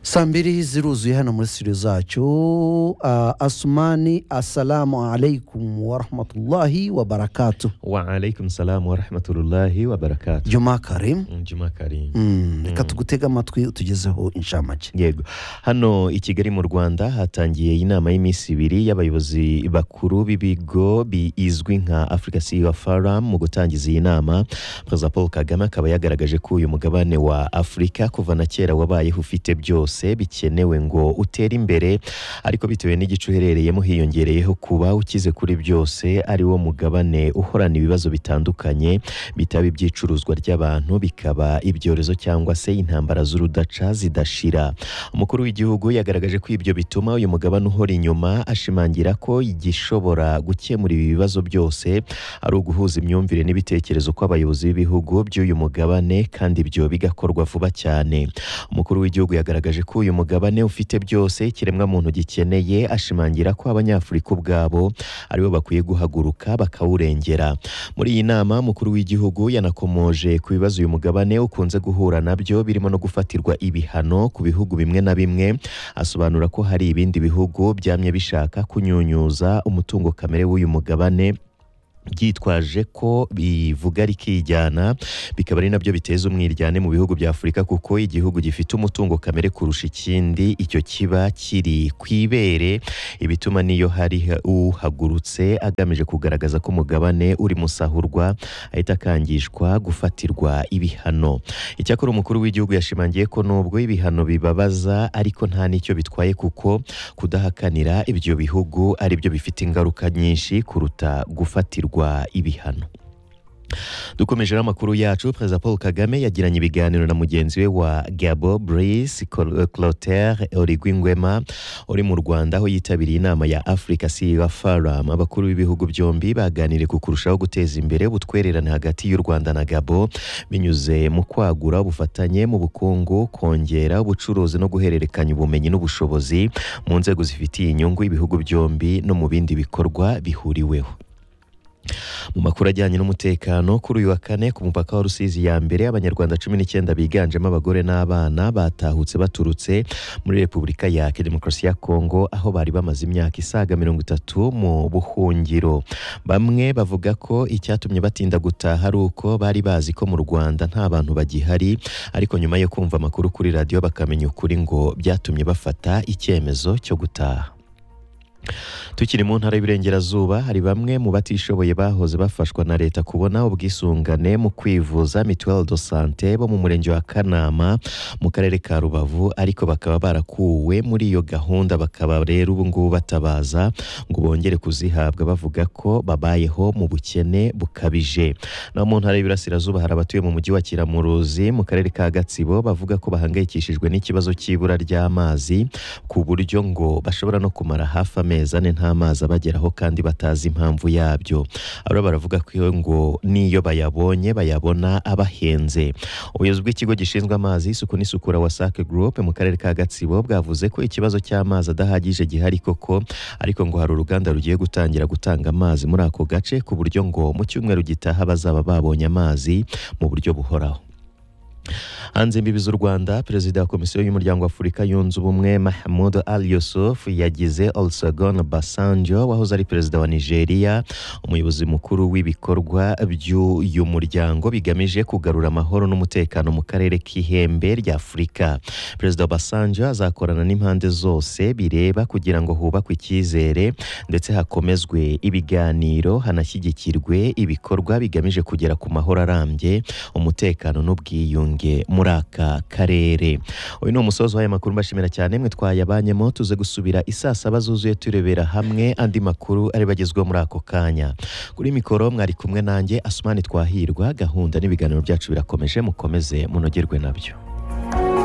saa mbiri ziruzuye hano muri studio zacu Ah, asumani asalamu alaikum warahmatullahi wabarakatu waalaikum salamu warahmatullahi wabarakatu juma karim njuma karim Mm, reka tugutege amatwi utugezeho inshamake yego hano i kigali mu rwanda hatangiye inama y'iminsi ibiri y'abayobozi bakuru b'ibigo bizwi nka africa ceo forum mu gutangiza iyi nama perezida paul kagame akaba yagaragaje ko uyu mugabane wa afurika kuva na kera wabayeho ufite byose bikenewe ngo utere imbere ariko bitewe n'igice uherereyemo hiyongereyeho kuba ukize kuri byose ari wo mugabane uhorana ibibazo bitandukanye bitaba iby'icuruzwa ry'abantu bikaba ibyorezo cyangwa se intambara z'urudaca zidashira umukuru w'igihugu yagaragaje ko ibyo bituma uyu mugabane uhora inyuma ashimangira ko igishobora gukemura ibi bibazo byose ari uguhuza imyumvire n'ibitekerezo kw'abayobozi b'ibihugu by'uyu mugabane kandi ibyo bigakorwa vuba cyane umukuru w'igihugu yagaragaje ko uyu mugabane ufite byose ikiremwamuntu gikeneye ashimangira ko abanyafurika ubwabo aribo bakwiye guhaguruka bakawurengera muri iyi nama umukuru w'igihugu yanakomoje ku bibazo uyu mugabane ukunze guhura nabyo birimo no gufatirwa ibihano ku bihugu bimwe na bimwe asobanura ko hari ibindi bihugu byamye bishaka kunyunyuza umutungo kamere w'uyu mugabane byitwaje ko bivuga rikijyana bikaba ari nabyo biteza umwiryane mu bihugu bya afurika kuko igihugu gifite umutungo kamere kurusha ikindi icyo kiba kiri ku ibere ibituma niyo hari uhagurutse agamije kugaragaza ko umugabane uri musahurwa ahita akangishwa gufatirwa ibihano icyakora umukuru w'igihugu yashimangiye ko nubwo ibihano bibabaza ariko nta n'icyo bitwaye kuko kudahakanira ibyo bihugu ari byo bifite ingaruka nyinshi kuruta gufatirwa ibihano dukomeje n'amakuru yacu perezida paul kagame yagiranye ibiganiro na mugenzi we wa gabo brice Col- clotaire origwingwema uri mu rwanda aho yitabiriye inama ya africa ceo forum abakuru b'ibihugu byombi baganiriye ku kurushaho guteza imbere ubutwererane hagati y'u rwanda na gabo binyuze mu kwagura ubufatanye mu bukungu kongera ubucuruzi no guhererekanya ubumenyi n'ubushobozi mu nzego zifitiye inyungu ibihugu byombi no mu bindi bikorwa bihuriweho mu makuru ajyanye n'umutekano kuri uyu wa kane ku mupaka wa rusizi ya mbere abanyarwanda cumi n'icyenda biganjemo abagore n'abana batahutse baturutse muri repubulika ya demokarasi ya kongo aho bari bamaze imyaka isaga mirongo itatu mu buhungiro bamwe bavuga ko icyatumye batinda gutaha ari uko bari bazi ko mu rwanda nta bantu bagihari ariko nyuma yo kumva amakuru kuri radiyo bakamenya ukuri ngo byatumye bafata icyemezo cyo gutaha tukiri mu ntara y'Iburengerazuba hari bamwe mu batishoboye bahoze bafashwa na leta kubona ubwisungane mu kwivuza mituweli do sante bo mu murenge wa Kanama mu karere ka Rubavu ariko bakaba barakuwe muri iyo gahunda bakaba rero ubu ngubu batabaza ngo bongere kuzihabwa bavuga ko babayeho mu bukene bukabije naho mu ntara y'Iburasirazuba hari abatuye mu mujyi wa Kiramuruzi mu karere ka Gatsibo bavuga ko bahangayikishijwe n'ikibazo cy'ibura ry'amazi ku buryo ngo bashobora no kumara hafi amezi ane nta mazi abageraho kandi batazi impamvu yabyo aba baravuga ko iyo ngo n'iyo bayabonye bayabona abahenze ubuyobozi bw'ikigo gishinzwe amazi isuku n'isukura wasake group mu karere ka gatsibo bwavuze ko ikibazo cy'amazi adahagije gihari koko ariko ngo hari uruganda rugiye gutangira gutanga amazi muri ako gace ku buryo ngo mu cyumweru gitaha bazaba babonye amazi mu buryo buhoraho hanze imbibi z'u rwanda perezida wa komisiyo y'umuryango afurika yunze ubumwe mahmud al yusuf yagize olusegun basanjo wahoze ari perezida wa nigeria umuyobozi mukuru w'ibikorwa by'uyu muryango bigamije kugarura amahoro n'umutekano mu karere k'ihembe rya afurika perezida basanjo azakorana n'impande zose bireba kugira ngo hubakwe icyizere ndetse hakomezwe ibiganiro hanashyigikirwe ibikorwa bigamije kugera ku mahoro arambye umutekano n'ubwiyunge muri aka karere uyu ni umusozi w'aya makuru mbashimira cyane mwe twayabanyemo tuze gusubira isaa saba zuzuye turebera hamwe andi makuru ariba agezweho muri ako kanya kuri mikoro mwari kumwe nanjye asumani twahirwa gahunda n'ibiganiro byacu birakomeje mukomeze munogerwe nabyo